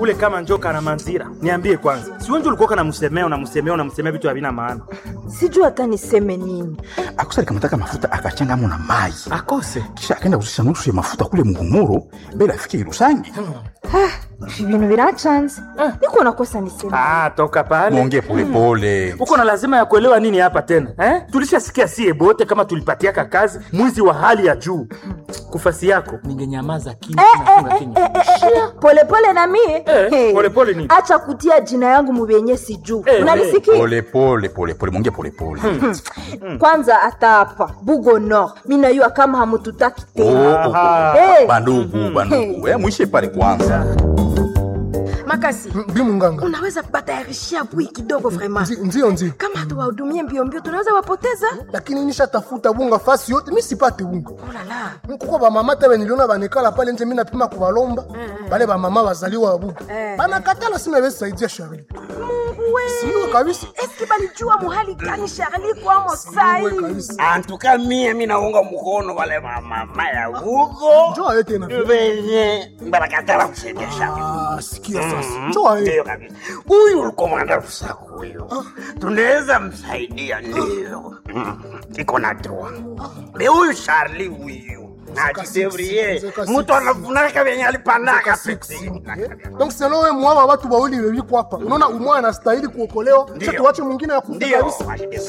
kule kama njoka na manzira niambie kwanza si wenje ulikuwa namsemea unamsemea unamsemea vitu havina maana sijui hata niseme nini akusa alikamutaka mafuta akachangamo na mai akose kisha akaenda kuzisha nusu ya mafuta kule muhumuro mbele afike irusangi ibintu birachanze niko nakosa niseme ah, toka pale mwongee polepole uko na lazima ya kuelewa nini hapa tena eh? tulishasikia sie bote kama tulipatiaka kazi mwizi wa hali ya juu kufasi yako ningenyamaza kimya nafunga kinywa. polepole na mie Eh, Hey. polepole nini? acha kutia jina yangu mubyenye sijuu Eh, unanisikia polepole polepole mwongee polepole kwanza hata hapa bugo nord minayua kama hamututaki Oh, tena oh, oh. Aha. Hey. bandugu bandugu Eh, mwishe pale kwanza makasi bi munganga unaweza batayarishia bui kidogo vraiment Nzi- ndio ndio kama hatuwahudumie mbio mbio tunaweza wapoteza lakini nishatafuta bunga fasi yote mi sipate bunga olala kuko bamama tebe niliona banekala pale nje mi napima kubalomba bale bamama bazaliwa babuga Eh. banakatala sima besaidia shari siwe kabisa eski balijua muhali gani sharli kwamo sai Siwe kabisa antuka mie minaunga mkono wale mamama ya huko njoo aye tena venye barakatala kusendesha Ah, sikia sasa njoo aye ndio kabisa huyu ulikomanda rusaku huyu tunaweza msaidia ndio Mm, iko na droa be huyu charli huyu najidevrie zeka mutu anafunaka venye alipandaka donc selo we mwawa watu wawili wewiko hapa unaona umwa anastahili kuokolewa Ndio. cha tuwache mwingine ya kufa ndio kabisa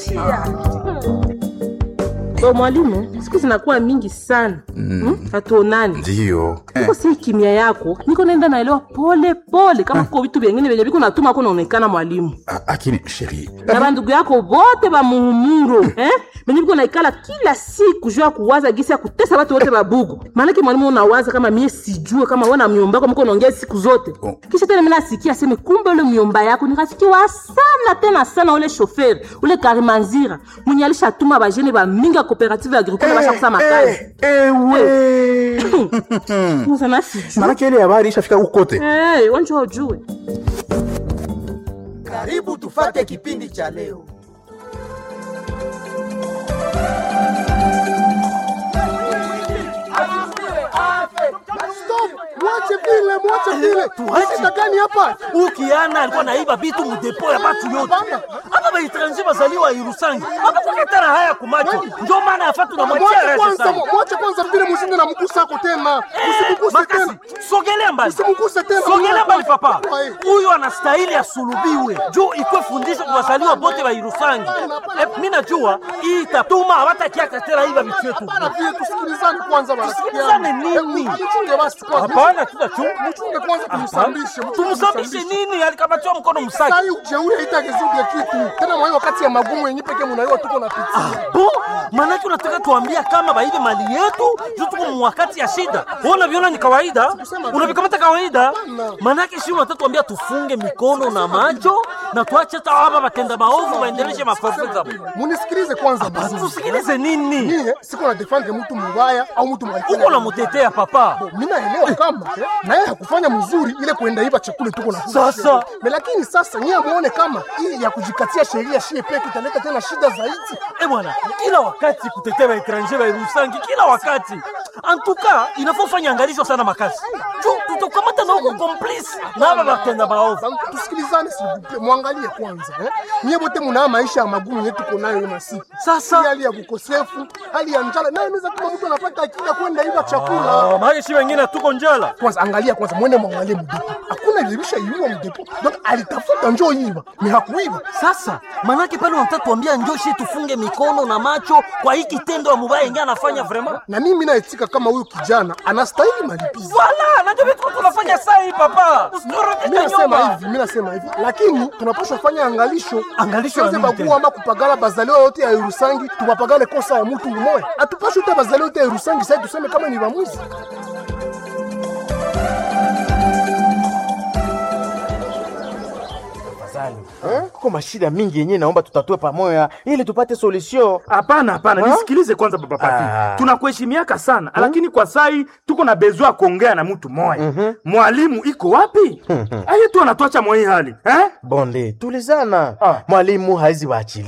Bo mwalimu, siku zinakuwa mingi sana mm. hatuonani ndio niko si kimya yako niko naenda naelewa pole pole kama kuko vitu vyengine vyenye viko natuma ko naonekana mwalimu Ah, lakini sheri na bandugu yako bote ba muhumuro eh? benye viko naikala kila siku juu ya kuwaza gisi ya kutesa watu wote babugu maanake mwalimu unawaza kama mie sijue kama wana myomba yako mko naongea siku zote Oh. kisha tena mina sikia aseme kumbe ule myomba yako ni rafiki wa sana tena sana ule shoferi ule karimanzira mwenye alishatuma bajene bamingi ya cooperative agricole basha kusama kazi Sasa sijue manake ile habari ishafika ukote Eh, wanjua ujue Karibu tufate kipindi cha leo. stop mwache vile mwache vile shida gani hapa ukiana alikuwa naiba bitu mudepo ya batu yote Hapana. hapa baetranje bazaliwa irusangi abakukatana haya kumacho ndio maana yafa tunamwachia mwache rese kwanza sana mwache kwanza vile musinde na mgusa ako tena usimguse makasi tena sogelea mbali usimguse tena sogelea mbali papa Wae. huyu anastahili asulubiwe juu ikwe fundisho kwa wazaliwa bote wa irusangi Eh, mi najua hii itatuma hawatakiaka tena iba vitu yetu Hapana, vile tusikilizane kwanza marafiki Tusikilizane yangu. nini? Eh, mchunge basi kwanza. hapana tutachunga Mchunge kwanza tumsambishe. tumsambishe nini alikabatiwa mkono msaki Sai ujeuri haitagezuge kitu. Tena mwa hiyo wakati ya magumu yenyewe pekee mnaiwa tuko na pitia. bo manake unataka tuambia kama baibe mali yetu juu tuko mwakati ya shida Wewe unaviona ni kawaida unavikamata kawaida manake shi unataka tuambia tufunge mikono na macho na tuache hata hapa batenda maovu waendeleshe mafafu zao Munisikilize kwanza basi. tusikilize nini Mie siko na defend mtu mbaya au mtu mbaya. uko namutetea papa mimi naelewa kama eh, na yeye hakufanya mzuri ile kuenda iba chakula tuko na Sasa. Me, lakini sasa nyie muone kama hii ya kujikatia sheria shie peke italeta tena shida zaidi. Eh bwana, kila wakati kutetea waetranger wairusangi, kila wakati antuka inafaa ufanye angalisho sana makasi juu tutakamata na huko complice na hapa batenda maovu. Sasa tusikilizane, sibupe mwangalie kwanza eh. Nyie wote mna maisha ya magumu yetu tuko nayo hiyo siku. Sasa. Hii hali ya kukosefu, hali ya njala, nayo inaweza kama mtu anapata akili ya kwenda iba chakula. Ah, maana si wengine tuko njala. kwanza angalia kwanza mwende mwangalie mdepo hakuna ilibisha iiwa mdepo donc alitafuta njoo iba ni hakuiba Sasa manake pale wanataka tuambia njoshi tufunge mikono na macho kwa hii kitendo ya mubaya ingia anafanya vraiment. na mimi naetika kama huyu kijana anastahili malipizi Wala, najua vitu tunafanya saa hii papa. mi Usitorudishe nasema nyuma. hivi mi nasema hivi lakini tunapaswa fanya angalisho Angalisho ya Tusiweze nini bagua ama kupagala bazaliwa yote ya Irusangi tubapagale kosa ya mtu mmoja atupashe uta bazaliwa yote ya Irusangi sasa tuseme kama ni bamuzi kuko mashida mingi yenyewe naomba tutatue pamoja ili tupate solution hapana hapana Ha? nisikilize kwanza baba pati Ah. tunakuheshimiaka sana lakini kwa sai tuko na bezwa kuongea na mtu moya mwalimu iko wapi aye tu anatwacha mwa hii hali eh? bonde tulizana Ah. mwalimu haizi waachilia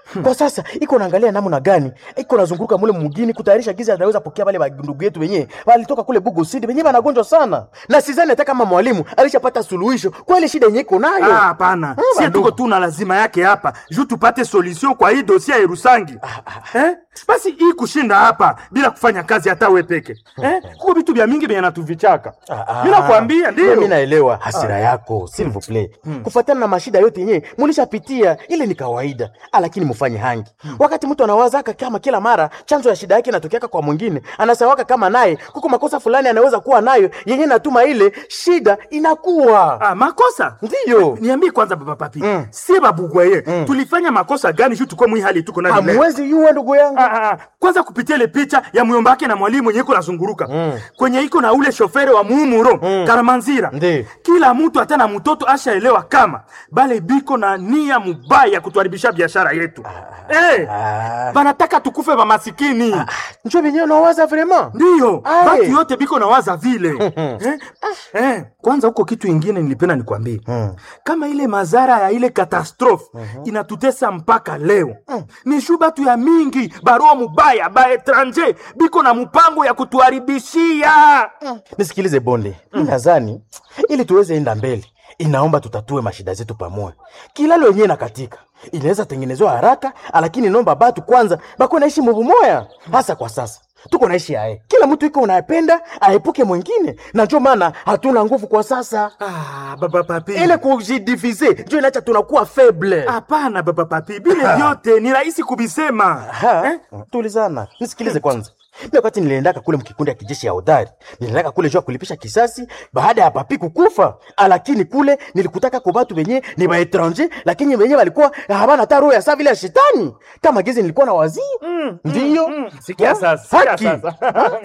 kwa sasa iko naangalia namna gani iko nazunguruka mule mugini kutayarisha gizi anaweza pokea wale ndugu yetu wenyewe walitoka kule Bugo City wenyewe wanagonjwa sana, na sidhani hata kama mwalimu alishapata suluhisho kwa ile shida yenyewe iko nayo. Ah, hapana, sie bandugu. tuko tu na lazima yake hapa juu tupate solution kwa hii dosia ya Irusangi eh? Basi hii kushinda hapa bila kufanya kazi hata we peke eh? Kuko vitu vya mingi vyenye natuvichaka Ah, mimi nakwambia, mimi ndio naelewa hasira yako s'il vous plaît. Kufuatana na mashida yote yenyewe mulishapitia, ile ni kawaida, Ah, lakini mufanye hangi. Wakati mtu anawazaka kama kila mara chanzo ya shida yake inatokeaka kwa mwingine, anasawaka kama naye kuko makosa fulani anaweza kuwa nayo yenyewe natuma ile shida inakuwa ah, makosa ndiyo. niambie kwanza baba papi mm. sie babugwaye tulifanya makosa gani juu tuko mwi hali tuko nayo leo? Hamwezi yuwa ndugu yangu. Ah, ah, kwanza kupitia ile picha ya muyomba wake na mwalimu mwenye iko nazunguruka kwenye iko na ule shofere wa muumuro Karamanzira. Ndi. Kila mtu hata na mtoto ashaelewa kama bale biko na nia mubaya ya kutuharibisha biashara yetu eh, Ah. banataka tukufe bamasikini Njoo wenyewe unawaza vraiment. ndiyo Aye. batu yote biko na waza vile eh? Eh, kwanza huko kitu ingine nilipenda nikwambie kama ile madhara ya ile katastrofe inatutesa mpaka leo ni shu batu ya mingi barua mubaya ba etranger biko na mpango ya kutuharibishia Nisikilize bonde, mimi nadhani ili tuweze enda mbele inaomba tutatue mashida zetu pamoja. Kilalo yenyewe na katika inaweza tengenezwa haraka, lakini nomba batu kwanza bako naishi mubumoya, hasa kwa sasa tuko naishi aye, kila mtu iko unayependa aepuke mwingine, na ndio maana hatuna nguvu kwa sasa. ah, baba papi Ile kujidivize ndio inacha tunakuwa faible. hapana baba papi bile vyote ni rahisi kubisema Ha, eh? tulizana. Nisikilize kwanza. Mimi wakati niliendaka kule mkikundi ya kijeshi ya hodari, niliendaka kule jua kulipisha kisasi baada ya papi kukufa. Lakini kule nilikutaka kwa watu wenye ni ba étranger, lakini wenye walikuwa habana hata roho ya saa vile ya shetani. Kama gizi nilikuwa na wazii. Ndio. sikia sasa sikia Haki. sasa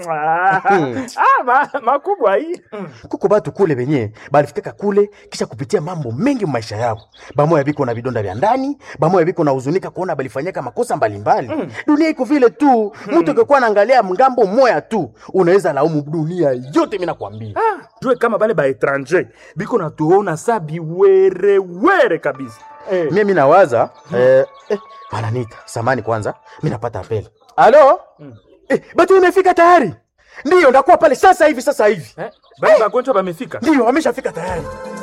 ah, ma, makubwa hii Kuko batu kule wenye balifikaka kule kisha kupitia mambo mengi mu maisha yao. Bamoya biko na vidonda vya ndani, bamoya biko na huzunika kuona balifanyaka makosa mbalimbali. Dunia iko vile tu. Mtu ukikuwa anaangalia mgambo mmoja tu, unaweza laumu dunia yote mimi nakwambia. jue kama bale ba etranger biko natuona sa biwerewere kabisa eh. Mimi nawaza eh, eh, wananiita samani kwanza, mimi napata apeli. Halo? Eh, batu imefika tayari. Ndiyo, ndakuwa pale sasa hivi sasa hivi. Eh, bale bagonjwa bamefika Ndiyo, wameshafika tayari.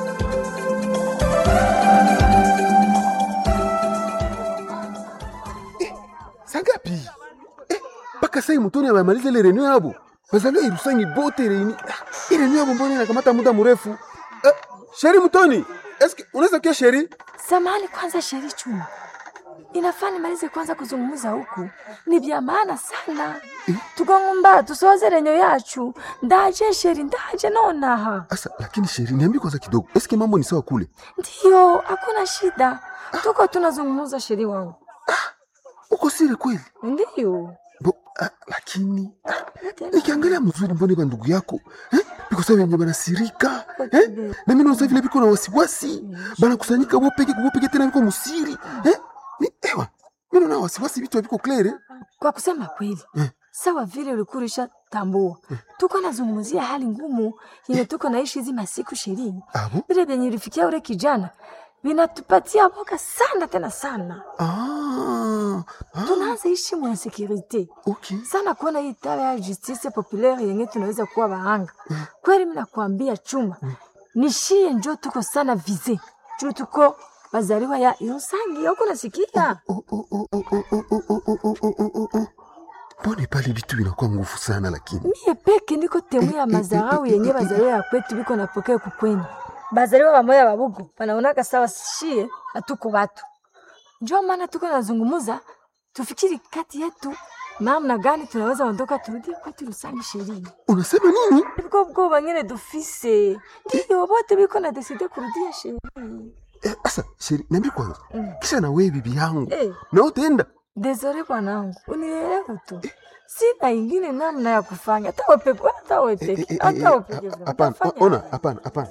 sangapi eh, mpaka sai mutoni amemaliza ile renio yabo bazaliwa irusangi bote reni Ah, ile renio yabo mbona inakamata muda mrefu eh, sheri mutoni eske unaweza kia sheri Samahani kwanza, Sheri Chuma, inafaa nimalize kwanza kuzungumza huku, ni vya maana sana tukangumba tusoze renyo yacu ndaje Sheri, ndaje nonaha. asa lakini sheri niambi kwanza kidogo eske mambo ni sawa kule Ndiyo, hakuna shida, tuko tunazungumza Sheri wangu. uko siri kweli Ndiyo Bo, ah, lakini ah, nikiangalia mzuri mbone ba ndugu yako eh? biko sawa wenye banasirika eh? na mimi naona vile biko na wasiwasi banakusanyika bopeke kubopeke tena biko musiri eh? ni ewa mimi naona wasiwasi vitu biko klere kwa kusema kweli sawa vile ulikuwa ulishatambua tuko nazungumzia hali ngumu yenye tuko naishi hizi masiku ishirini abo vile vyenye ilifikia ule kijana vinatupatia boka sana tena sana ah, ah, tunaanza ishi mwa insekurite okay sana kuona hii tawa ya justice populaire yenye tunaweza kuwa bahanga kweli mimi nakwambia chuma nishie njo tuko sana vize juu tuko wazaliwa ya Irusangi huko nasikia Oh, oh, oh, oh, oh, oh, oh, oh, oh, oh, oh, oh, oh. mbone pale vitu vinakuwa nguvu sana lakini mie peke ndiko temu ya mazarau yenye bazaliwa ya kwetu biko napokea kukweni bazaliwa bamoya babugu banaonaka sawa shie hatuko watu njo maana tuko nazungumuza tufikiri kati yetu namna gani tunaweza ondoka turudie kwetu Rusangi ishirini unasema nini biko bwoba nyene dufise ndiyo bote biko na deside kurudia ishirini eh, asa sheri niambi kwanza kisha na wewe bibi yangu Eh. na utaenda Desore bwanangu, unielewe tu, sina ingine namna ya kufanya. Hata wewe peke, hata wewe Eh, eh, peke, eh, hata eh, wewe peke. ha- hapana utafanya ona nini? hapana hapana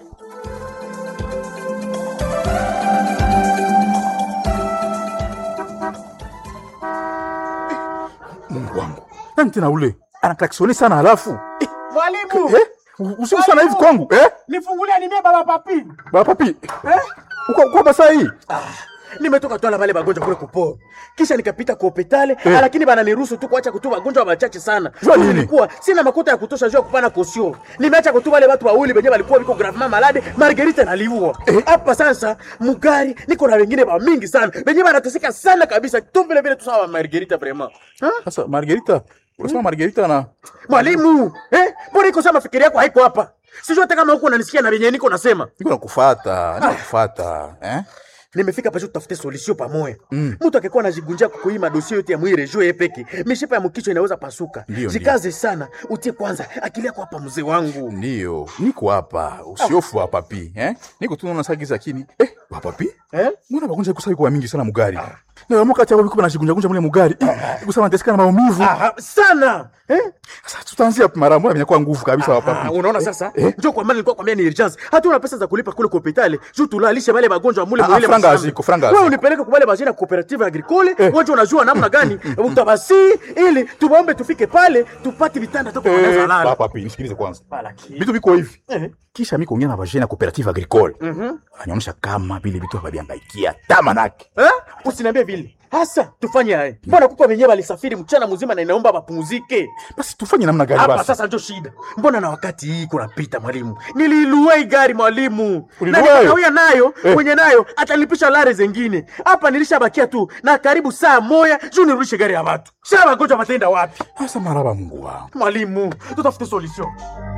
Mungu wangu, nani tena ule anaklaksoni sana halafu eh, Mwalimu, eh, usiku sana hivi kwangu eh? nifungulie nimie baba papi. Baba papi eh? uko uko basa hii nimetoka twala wale wagonjwa kule kuporo kisha nikapita kwa hospitali eh. lakini bananiruhusu tu kuacha kutuba wagonjwa wachache sana Jua nini? nilikuwa sina makuta ya kutosha juu ya kupana kosio nimeacha kutuba wale watu wawili wenyewe walikuwa viko gravement malade margarita naliua hapa sasa mugari niko na wengine wa mingi sana wenyewe wanateseka sana kabisa tu vile vile tu sawa margarita vraiment Sasa Margarita, unasema Margarita na mwalimu eh mbona iko sama fikiri yako haiko hapa sijui hata kama huko unanisikia na venye niko nasema niko nakufuata, nakufuata eh? nimefika pasho tutafute solution pamoja mm. mtu akikuwa anajigunjia kukuima dosie yote ya mwire juu peke mishipa ya mkichwa inaweza pasuka Ndio, jikaze sana utie kwanza akili yako hapa mzee wangu Ndio, niko hapa, usiofu hapa pi eh? Niko tu naona sagiza kini eh, hapa pi eh? Mbona magonjwa kusai kwa mingi sana mugari na wamo kati yao biko banajigunja gunja mule mugari eh, kusema nateseka na maumivu Aha, sana eh? Sasa tutaanzia mara moja vinakuwa nguvu kabisa hapa Ah, pi unaona sasa njoo kwa maana nilikuwa kwambia ni urgence hata una pesa za kulipa kule kwa hospitali juu tulalishe wale wagonjwa mule Ah, mwile franga mashamba. haziko, franga wewe haziko. unipeleke kwa wale bajina cooperative agricole wewe unajua namna gani utabasi ili tuwaombe tufike pale tupate vitanda toka Eh, wanaweza lala hapa pi nisikilize kwanza Lakini- vitu viko hivi Eh. kisha mi kuongea na vajene ya cooperative agricole anaonyesha kama vile vitu hawaviangaikia tamanake Eh? Usiniambie vile. Hasa tufanye haya. Mbona kuko wenyewe walisafiri mchana mzima na inaomba wapumzike. basi tufanye namna gani Hapa basi sasa ndio shida. Mbona na wakati hii kunapita mwalimu? Niliilua hii gari mwalimu. Na Ulilua nikakawia nayo, Eh. mwenye nayo atalipisha lare zengine. Hapa nilishabakia tu na karibu saa moja juu nirudishe gari ya watu. Sasa wagonjwa wataenda wapi? sasa maraba mungu wangu Mwalimu, tutafute solution.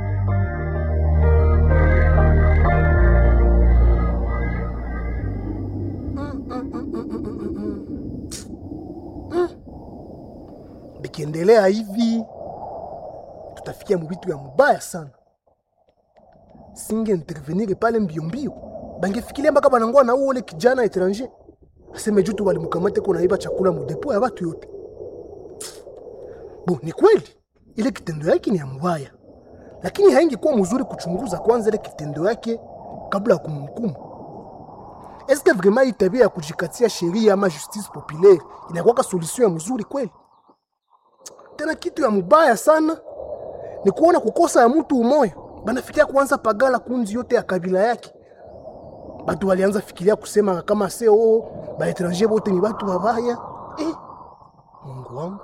bikiendelea hivi tutafikia mubitu ya mubaya sana singe intervenir pale mbio mbio bangefikiria mpaka banangoa na uole kijana etranger aseme jutu walimukamate ko naiba chakula mudepo ya batu yote bo ni kweli ile kitendo yake ni ya mubaya lakini haingekuwa mzuri kuchunguza kwanza ile kitendo yake kabla ya kumhukumu eske vraiment hii tabia ya kujikatia sheria ama justice populaire inakuwaka solution ya mzuri kweli tena kitu ya mubaya sana ni kuona kukosa ya mtu umoya banafikiria kuanza pagala kunzi yote ya kabila yake batu walianza fikiria kusema kama se oo baetranger bote ni batu babaya eh, mungu wangu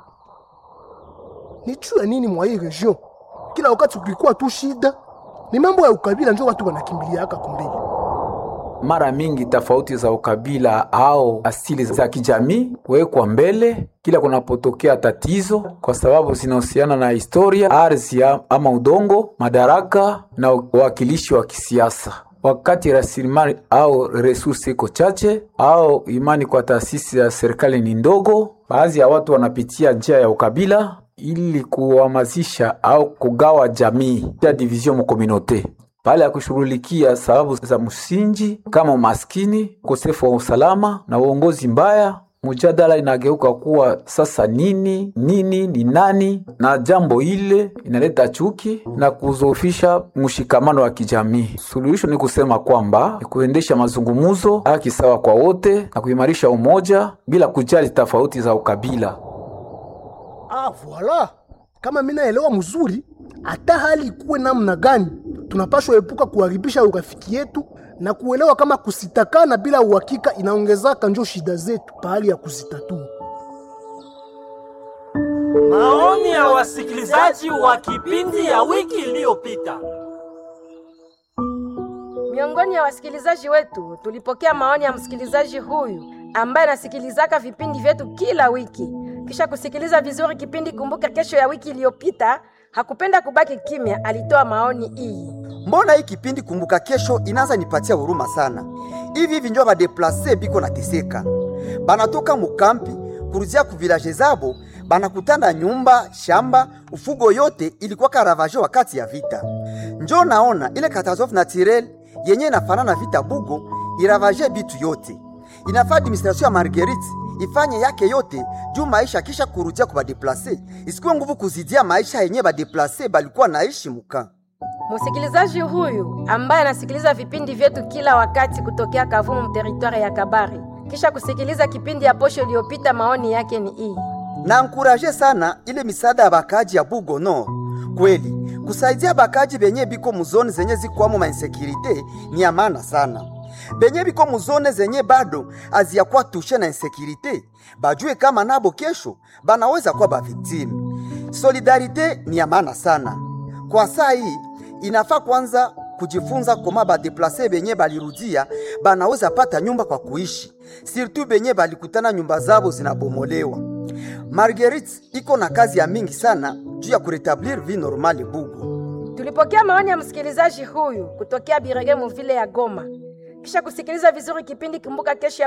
ni juu ya nini mwa hii region kila wakati ukikuwa tu shida ni mambo ya ukabila njo watu wanakimbiliaka kumbili mara mingi tofauti za ukabila au asili za kijamii kuwekwa mbele kila kunapotokea tatizo, kwa sababu zinahusiana na historia, ardhi ya- ama udongo, madaraka na uwakilishi wa kisiasa. Wakati rasilimali au resursi iko chache au imani kwa taasisi ya serikali ni ndogo, baadhi ya watu wanapitia njia ya ukabila ili kuhamasisha au kugawa jamii ya division mu communauté pale ya kushughulikia sababu za msingi kama umaskini, ukosefu wa usalama na uongozi mbaya. Mjadala inageuka kuwa sasa nini nini ni nani, na jambo ile inaleta chuki na kuzofisha mshikamano wa kijamii. Suluhisho ni kusema kwamba ni kuendesha mazungumzo, haki sawa kwa wote na kuimarisha umoja bila kujali tofauti za ukabila. Ah, voila. Kama mimi naelewa mzuri, hata hali ikuwe namna gani, tunapaswa epuka kuharibisha urafiki yetu na kuelewa kama kusitakana bila uhakika inaongezaka njo shida zetu pahali ya kuzitatua. Maoni ya wasikilizaji wa kipindi ya wiki iliyopita. Miongoni ya wasikilizaji wetu tulipokea maoni ya msikilizaji huyu ambaye anasikilizaka vipindi vyetu kila wiki. Kisha kusikiliza vizuri kipindi Kumbuka Kesho ya wiki iliyopita, hakupenda kubaki kimya, alitoa maoni hii. mbona hii kipindi kumbuka kesho inaanza nipatia huruma sana hivi hivi njo badeplase biko nateseka banatoka mukampi kuruzia ku vilaje zabo banakutana nyumba shamba ufugo yote ilikuwa karavaje wakati ya vita njo naona ile catastrophe naturel yenye inafanana vita bugo iravaje bitu yote inafaa administration ya marguerite ifanye yake yote juu maisha kisha kurudia ku badeplase isikuwe nguvu kuzidia maisha yenye badeplase balikuwa naishi muka Msikilizaji huyu ambaye anasikiliza vipindi vyetu kila wakati kutokea Kavumu teritwari ya Kabare, kisha kusikiliza kipindi ya posho iliyopita, maoni yake ni hii. na ankuraje sana ile misaada ya bakaji ya Bugo Nord. Kweli kusaidia bakaji benye biko muzoni zenye zikwamo mainsekirite ni ya maana sana. benye biko muzone zenye bado aziyakuwa tushe na insekirite bajue kama nabo kesho banaweza kuwa baviktimu. Solidarite ni ya maana sana kwa saa hii, inafaa kwanza kujifunza koma badeplase benye balirudia banaweza pata nyumba kwa kuishi, sirtu benye balikutana nyumba zabo zinabomolewa. Marguerite iko na kazi ya mingi sana juu ya kuretablir vie normale Bugu. Tulipokea maoni ya msikilizaji huyu kutokea Birege muvile ya Goma. Kisha kusikiliza vizuri kipindi Kumbuka Kesho ya